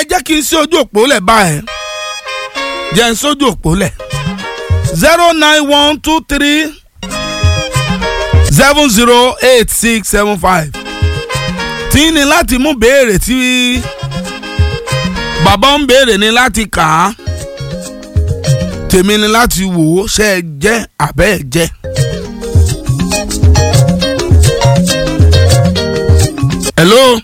ẹ jẹ́ kí n sí ojú òpó lẹ̀ báyìí jẹ́ n sójú òpó lẹ̀ zero nine one two three seven zero eight six seven five tí ní láti mú béèrè tí bàbá ń béèrè ní láti kà á tèmi ní láti wò ó ṣe é jẹ́ àbẹ́ ẹ̀ jẹ́. hello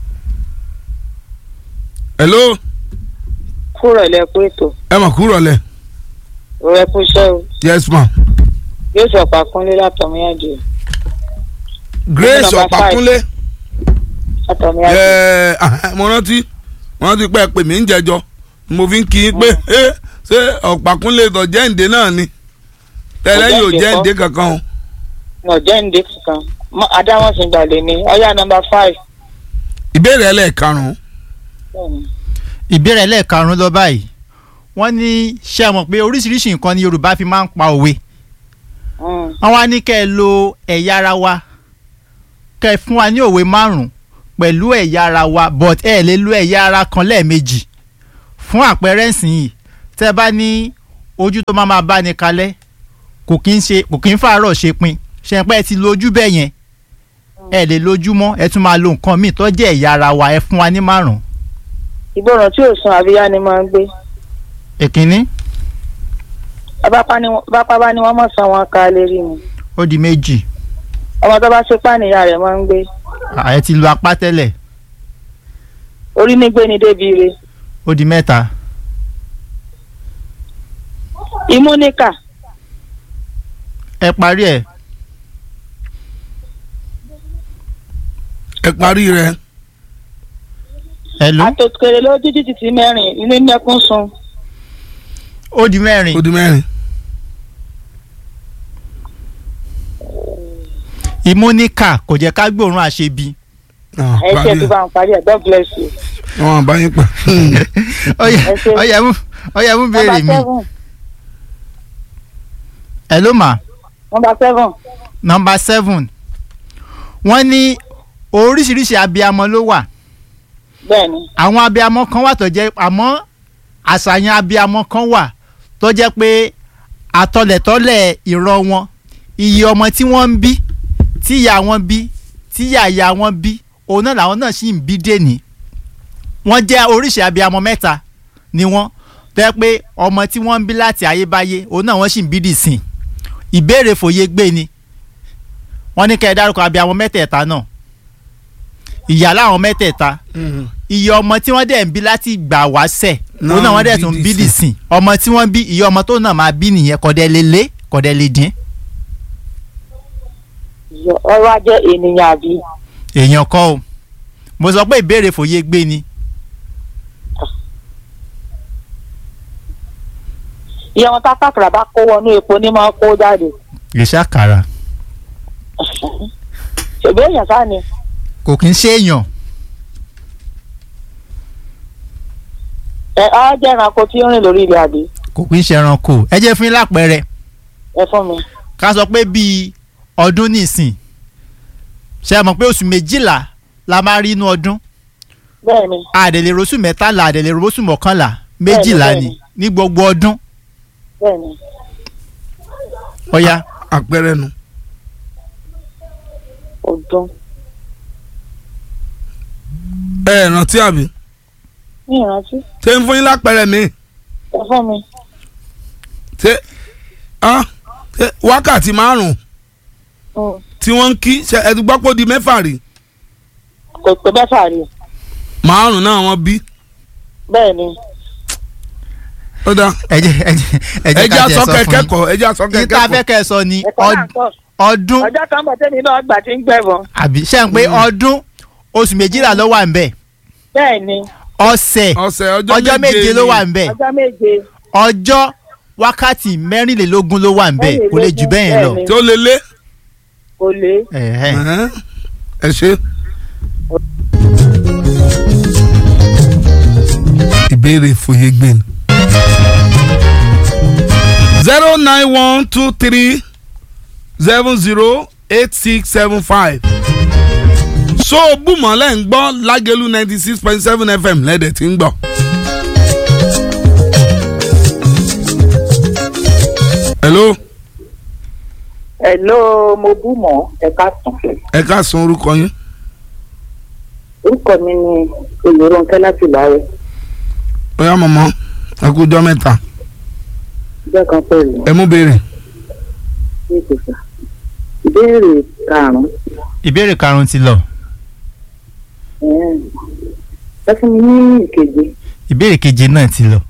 hello kúrò ilẹ̀ kú ètò ẹ mà kúrò lẹ rẹ kú iṣẹ́ o yes ma yóò sọ pàkúnlé látọ̀míyànjú grace Number five. ọ̀pákúnlé látọ̀míyànjú ẹ ah, mo rántí mo rántí pé ẹ pè mí ń jẹjọ mo fi ń kí i pé ẹ ṣé ọ̀pákúnlé tó jẹ́ǹde náà ni tẹ́lẹ̀ yóò Ọ̀jẹ̀ǹdè jẹ́ǹde kankan o ọ̀jẹ́ ǹdẹ́ kankan Mọ- adámọ̀sìn gbàlè ni ọ̀yá nọmba five ìbéèrè ẹlẹ́ẹ̀karùn-ún bẹ́ẹ̀ni ìbéèrè lẹ́ẹ̀karùn-ún lọ báyìí wọ́n ní ṣé ẹ mọ̀ pé oríṣiríṣi nǹkan ni yorùbá fi máa ń pa òwe Mm. wọ́n wá ní kẹ́ ẹ lo ẹ̀yà ara wa kẹ́ ẹ fún wa ní òwe márùn-ún pẹ̀lú ẹ̀yà ara wa but ẹ lè lo ẹ̀yà ara kan lẹ́ẹ̀mejì fún àpẹẹrẹ ìsìn yìí tẹ́ ẹ bá ní ojú tó máa máa bá ní kalẹ̀ kò kí ń ṣe kò kí ń fàárọ̀ ṣe pin ṣe pé ẹ ti lo ojú bẹ́ẹ̀ yẹn ẹ lè lójú mọ́ ẹ tún máa lo nǹkan míì tó jẹ́ ẹ̀yà ara wa ẹ fún wa ní márùn-ún ìgbọràn tí ò sun àbíyá ni máa ń gbé èkínní bápá ni wọ́n- bápá bá ní wọ́n mọ̀ san wọn ká lè rí ni ó di méjì ọmọ tó bá ṣe pàníyà rẹ̀ máa ń gbé ààyè ti lu apá tẹ́lẹ̀ orí ní gbé ni débi ire ó di mẹ́ta imú níkà ẹ parí ẹ̀ ẹ parí rẹ ẹ ló àtòkèrè lójú títì tí mẹ́rin inú mẹ́kún sun ó di mẹ́rin ó di mẹ́rin ìmúníkà kò jẹ́ ká gbóòórùn àṣebi Ah, ẹ ṣe parí tó ẹ bá ń parí ẹ̀ God bless you. wọn àbá yín pa ọyẹ Ẹ ṣé. ọyẹ mú ọyẹ mú nọmba béèrè mi seven ẹ ló mà nọmba seven nọmba seven wọ́n ní oríṣiríṣi abiyamọ ló wà bẹ́ẹ̀ni àwọn abiyamọ kan wà tó jẹ́ àmọ́ àṣàyàn abiyamọ kan wà tó jẹ́ pé àtọlẹ̀tọ́lẹ̀ ìran wọn iye ọmọ tí wọ́n ń bí tí ìyá wọn bí tí ìyá ìyá wọn bí òun náà làwọn náà sì ń bí dèní wọ́n jẹ́ oríṣi abiyamọ mẹ́ta ni wọ́n tó jẹ́ pé ọmọ tí wọ́n ń bí láti ayébáyé òun náà wọ́n sì ń bí dìsìn ìbéèrè fòye gbé ni wọ́n ní kẹ́ ẹ dárúkọ abiyamọ mẹ́tẹ̀ẹ̀ta náà ìyá láwọn mẹ́tẹ̀ẹ̀ta iye ọmọ tí wọ́n dẹ̀ ń bí láti gbà wáṣẹ̀ òun náà wọ́n dẹ̀ tún bí dìsìn ọmọ tí wọ́n bí iye ọmọ tó náà máa bí nìyẹn kọ̀dẹ̀ lè lé kọ̀dẹ̀ lè dín ọrọ̀ ajé ènìyàn àbí èèyàn kọ́ o mo sọ pé ìbéèrè fòye gbé ni iye wọn tá kàkàrà bá kó wọnú epo ní máa kó jáde ìṣàkàrà ṣèbí èèyàn sáà ni kò kí ń ṣe èèyàn ẹ á jẹ́ ẹranko tí ó rìn lórí ilẹ̀ àbí kò kí ń ṣe ẹranko ẹ jẹ́ fún yín lápẹẹrẹ ẹ fún mi ká sọ pé bíi ọdún nìsín ṣe é mọ̀ pé oṣù méjìlá la máa rí inú ọdún bẹ́ẹ̀ni àdèlè rosù mẹ́tàlá àdèlè rosù mọ́kànlá méjìlá bẹ́ẹ̀ni. ni ní gbogbo ọdún bẹ́ẹ̀ni ọ̀ya àpẹẹrẹ nu ọdún ẹ ẹ rántí àbí ní ìrántí ṣé ń fún yín lápẹẹrẹ mi ẹ fún mi ṣé ah, ṣé wákàtí márùn Mm. tí wọ́n ń kí ṣe ẹ ti gbọ́ pé ó di mẹ́fà rí kò pé mẹ́fà rí márùn náà wọ́n bí bẹ́ẹ̀ni ó dá ẹ jẹ́ ẹ jẹ́ ẹ jẹ́ ẹjẹ ká tiẹ̀ asọ sọ fún kẹkẹ yín kọ ẹjẹ asọ ní kẹkẹ tá a kọ fẹ́ kẹ́ ẹ sọ ni ẹ̀kọ́ náà ọd- kọ́ ọdún ọjọ́ kan bọ̀ tẹ́mi náà gbà tí ń gbẹ̀bọ̀n àbí ṣe ń pé ọdún oṣù méjìlá ló wà ń bẹ̀ bẹ́ẹ̀ni ọ̀sẹ̀ ọ̀sẹ̀ ọjọ́ méje ló ni. wà ń bẹ̀ ọjọ́ méje ọjọ́ wákàtí mẹ́rìnlélógún ló wà ń bẹ̀ kò lè jù bẹ́ẹ̀ yẹn lọ. Bẹ́ẹ̀ni. tí ó lé lé kò lé Ẹ̀hẹ́. Ẹ̀hẹ́n. ẹ ṣe. ìbéèrè fòye gbé ni. zero nine one two three seven zero eight six seven five so bùmọ̀lẹ́ ń gbọ́ lágẹ̀lú ninety six point seven fm lẹ́dẹ̀ tí ń gbọ́. hello hello mo bú mọ́ ẹ̀ka tán ẹ ká san orúkọ yín orúkọ mi ni olùrànkẹ́ láti láàrẹ̀ bóyá mọ̀mọ́ ẹ kú jọ́ mẹ́ta ìjọ kan pẹ̀lú ẹ mú béèrè. ní ìkòsà ìbéèrè karùn-ún ìbéèrè karùn-ún ti lọ ẹ̀ẹ́n. ẹ fún mi ní ìkeje ìbéèrè keje náà ti lọ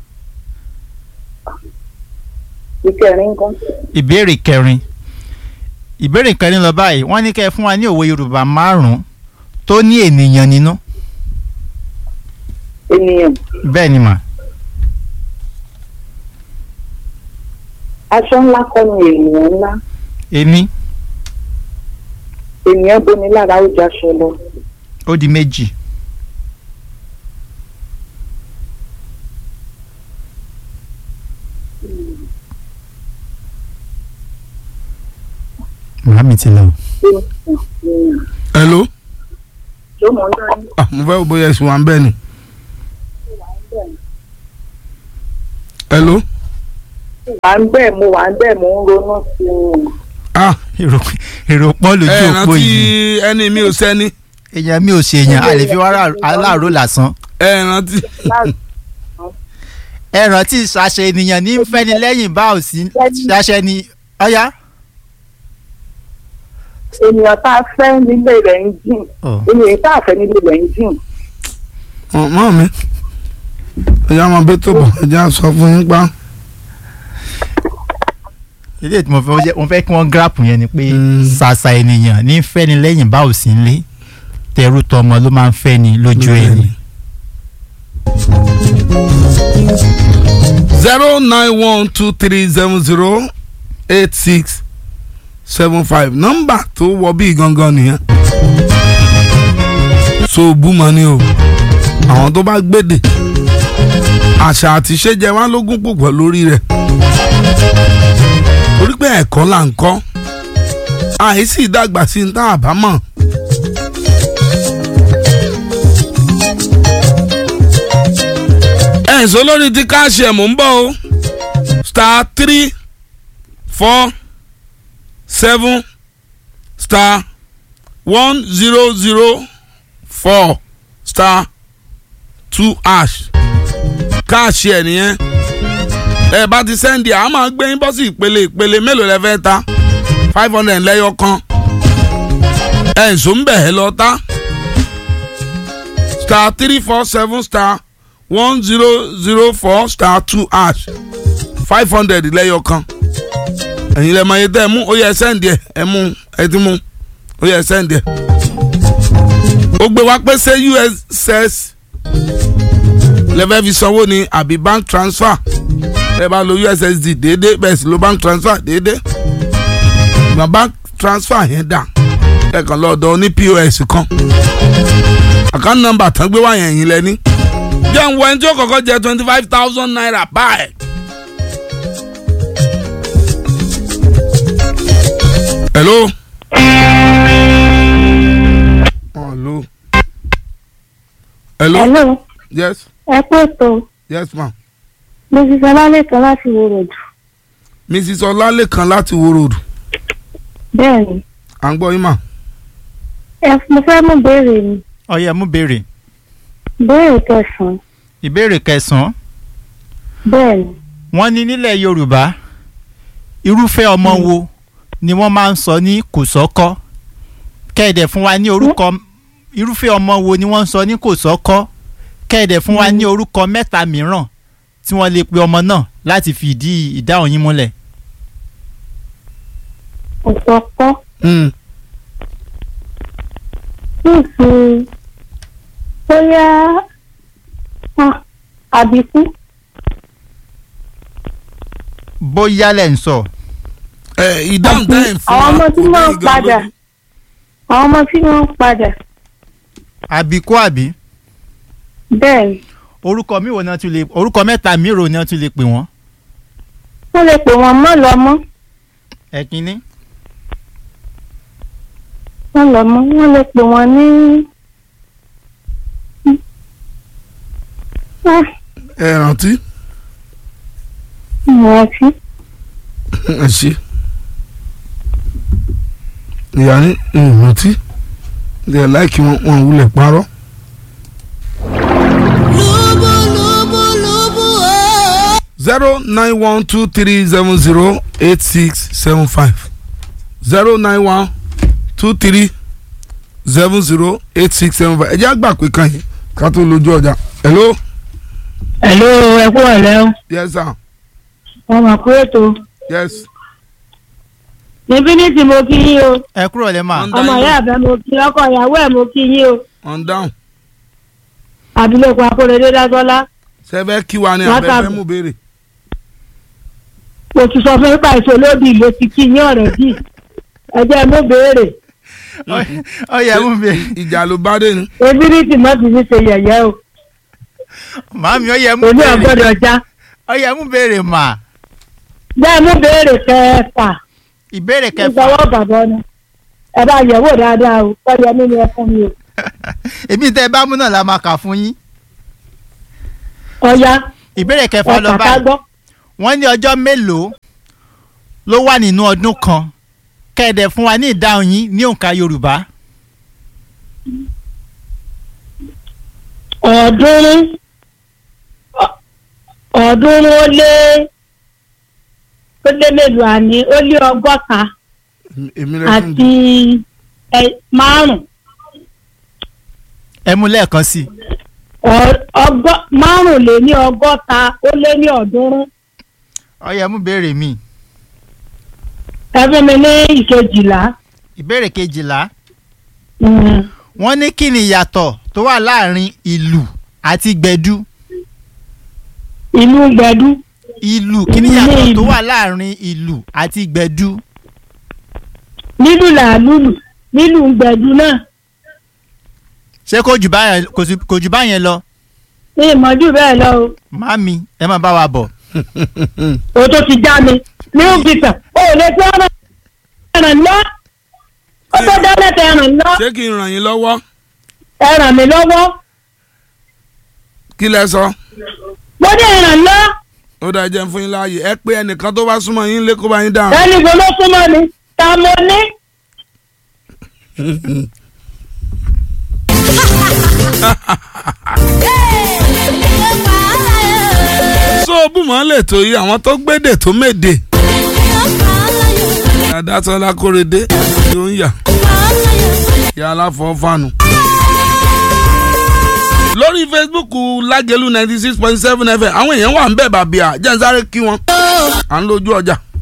ìkẹrin kan ìbéèrè kẹrin ìbéèrè kẹrin lọ báyìí wọ́n ní kẹ́ ẹ fún wa ní òwe yorùbá márùn-ún tó ní ènìyàn nínú ènìyàn bẹ́ẹ̀ ni mà aṣọ ńlá kọ́ ni ènìyàn ńlá ení ènìyàn bomi lára ó jaṣọ lọ ó di méjì màámi ti lọ. ènìyàn hello tó mọ̀ ń dání. ah mo fẹ́ wo bóyá ẹ̀sùn wa ń bẹ́ẹ̀ ni. hello wà ń bẹ́ẹ̀ mo wà ń bẹ́ẹ̀ mo ń ronú sí i. ah èrò èrò pọ́ lójú ẹ òpó rántí yìí ẹni mi ò sẹ́ni èèyàn mi ò ṣe èèyàn a lè fi wá aláàró lásán ẹ rántí ẹ rántí ṣàṣẹ ènìyàn ní fẹ́ni lẹ́yìn bá ò sí ṣàṣẹ ni ọ̀yá. ènìyàn tá a fẹ́ nílé rẹ̀ ń jìn Oh. ènìyàn tá a fẹ́ nílé rẹ̀ ń jìn. mọ́ mi ẹ̀yà máa bẹ́ tó bọ̀ ẹ̀jẹ̀ á sọ fún yín pa. ilé tí mo fẹ́ jẹ́- mo fẹ́ kí wọ́n gírápù yẹn ni pé Mm. ṣàṣà ènìyàn ní fẹ́ni lẹ́yìn bá ò sí nílé tẹrú tọmọ ló máa ń fẹ́ni lójú ẹni. zero nine one two three seven zero eight six seven five nọ́mbà tó wọ bí gangan nìyẹn. so búmọ ni o àwọn tó bá gbédè àṣà àti ìṣèjẹ wa lógún púpọ̀ lórí rẹ̀ torí pé ẹ̀kọ́ là ń kọ́ àìsí ìdàgbà sí ní tá a bá mọ̀. ẹ̀sọ́ lórí ti káàṣì ẹ̀ mò ń bọ̀ o star three four seven star one zero zero four star two ash káàṣì ẹ̀ nìyẹn ẹ bá ti sẹ́ndì à á máa gbé yín bọ́ sí ìpele ìpele mélòó lẹ fẹ́ ta five hundred lẹ́yọ kan ẹ̀ ń sọ ń bẹ̀ ẹ́ lọ ta star three four seven star one zero zero four star two ash five hundred lẹ́yọ kan ẹ̀yin lẹ́mọ ayé tẹ́ ẹ mú ó yẹ sẹ́ǹdì ẹ̀ ẹ mú ẹ ti mú ó yẹ sẹ́ǹdì ẹ̀ ó gbé wá pé ṣé uss lẹ́fẹ̀ẹ́ fi sanwó ni àbí bank transfer ẹ bá lo ussd déédéé bẹ́ẹ̀ sì lo bank transfer déédéé ìgbà bank transfer yẹn dà ẹ kàn lọ́dọ̀ ní pos kan account number tán gbé wá yẹn yín lẹ́ni jẹ́ ń wọ ẹni tí ó kọ́kọ́ jẹ twenty five thousand naira báyìí. hello. hello. hello. hello yes ẹ pé tó yes ma. mrs ọlálẹ́kan láti wo ròdù mrs ọlálẹ́kan láti wo road bẹ́ẹ̀ ni à ń gbọ́ yín mà. ẹ mo fẹ́ mú béèrè mi ọ̀yẹ́ mú béèrè béèrè kẹsàn-án ìbéèrè kẹsàn-án bẹ́ẹ̀ ni wọ́n ní nílẹ̀ yorùbá irúfẹ́ ọmọ wo ni wọ́n máa ń sọ ní kòsọ́kọ́ kẹ́ẹ̀dẹ̀ fún wa ní orúkọ irúfẹ́ ọmọ wo ni wọ́n ń sọ ní kòsọ́kọ́ kẹ́ẹ̀dẹ̀ fún wa ní orúkọ mẹ́ta mìíràn tí wọ́n lè pe ọmọ náà láti fi ìdí ìdáhùn yín múlẹ̀. òsọpọ̀ Mm. níìsì bóyá ah, àbíkú bóyá lẹ̀ ń sọ ẹ ìdáhùn tẹ́ ẹ̀ ń fún àwọn wa ọmọ tí kò ní wọ́n ìgan padà lójú. àwọn ọmọ tí wọ́n padà àbíkú àbí bẹ́ẹ̀ ni orúkọ mi wo ni wọ́n tún lè orúkọ mẹ́ta mìíràn ni wọ́n tún lè pè wọ́n. wọ́n lè pè wọ́n mọ́ lọ́mọ́ ẹ̀kínní wọ́n lọ mọ́ wọ́n lè pè wọ́n ní. Ah, ẹ rántí ìrántí. ẹ ṣe ìyá ní ìrántí ẹ láìkí wọn wọn wulẹ̀ parọ́. zero nine one two three seven zero eight six seven five zero nine one two three seven zero eight six seven five ẹ jẹ́ àgbà pé kan yìí ká tó lójú ọjà hello hello ẹ kú ọ̀lẹ́ o yes sir wọ́n mọ̀ pé ètò yes níbí ní tí mo kí yín o ẹ kúrò lẹ́ mà. Ọ̀n- ọmọ ìyá àbẹ mo kí ọkọ ìyàwó ẹ̀ mo kí yín o on down abilékọ akóredé dásọlá sẹ́fẹ́ kí wa ní Látàbí. abẹ́fẹ́ mú béèrè mo ti sọ fún nípa ìṣòlódì ló ti kí yín ọ̀rẹ́ bí ẹ jẹ́ mo béèrè ó yẹ mú mi ìjà ló bá dé ni ebi ní tí mo ti fi ṣe yẹ̀yẹ́ o màámi ó yẹ mú èmi ò béèrè gbọ́dọ̀ já ó yẹ mú béèrè mà bẹ́ẹ̀ mo béèrè kẹfà ìbéèrè kẹfà ìgbàwọ́ bàbá ni ẹ bá yẹ̀wò dáadáa o kọ́yẹ mi ni ẹ fún mi o èmi tẹ bá mú náà la máa kà fún yín ọ̀ya ìbéèrè kẹfà ẹ lọ kàkà báyìí gbọ́ wọ́n ní ọjọ́ mélòó ló wà nínú ọdún kan kẹ́ẹ̀dẹ̀ fún wa ní ìdáhùn yín ní òǹkà yorùbá ọ̀ọ́dúnrún ọ̀- ọ̀ọ́dúnrún ó lé ó lé mélòó àní ó lé ọgọ́ta èmi rẹ fún àti ẹ márùn ẹ mú lẹ́ẹ̀kan sí i Ọ- ọgọ́ márùn lé ní ọgọ́ta ó lé ní ọ̀ọ́dúnrún ó yẹ mú béèrè mi ẹ fún mi ní ìkejìlá ìbéèrè kejìlá Mm. wọ́n ní kí ni ìyàtọ̀ tó wà láàrin ìlù àti gbẹ̀dú ìlú gbẹdú ìlù kí ni Ní ìyàtọ̀ ìlù. tó wà láàrin ìlù àti gbẹ̀dú nílùú làálùlù nílùú gbẹdú náà ṣé kò jù báyẹn kò sí- kò jù báyẹn lọ ní ìmọ̀jú bẹ́ẹ̀ lọ o màámi ẹ máa bá wa bọ̀ o tó ti já mi ní òbítà o ò lè fi ọ̀rọ̀ ẹ̀ràn lọ ó tó dá lẹ́tẹ̀ ẹ̀ràn lọ ṣé kí n ràn yín lọ́wọ́ ẹ ràn mí lọ́wọ́ kí lẹ sọ mo ní ẹ̀ràn lọ ó dáa jẹ́ ń fún yín láàyè ẹ pé ẹnìkan tó bá súnmọ́ yín lé kó bá yín dáhùn. ẹni wo ló súnmọ́ mi ta mo ní. so bùmọ̀ lè tó yí àwọn tó gbédè tó méde adásọlá kórèdé yóò ń yà yà aláfọ̀ọ́fànù. lórí facebook lágẹ̀lú ninety six point seven fm àwọn èèyàn wà ń bẹ̀ bàbíà jẹ́ ń sáré kí wọn à ń lójú ọjà.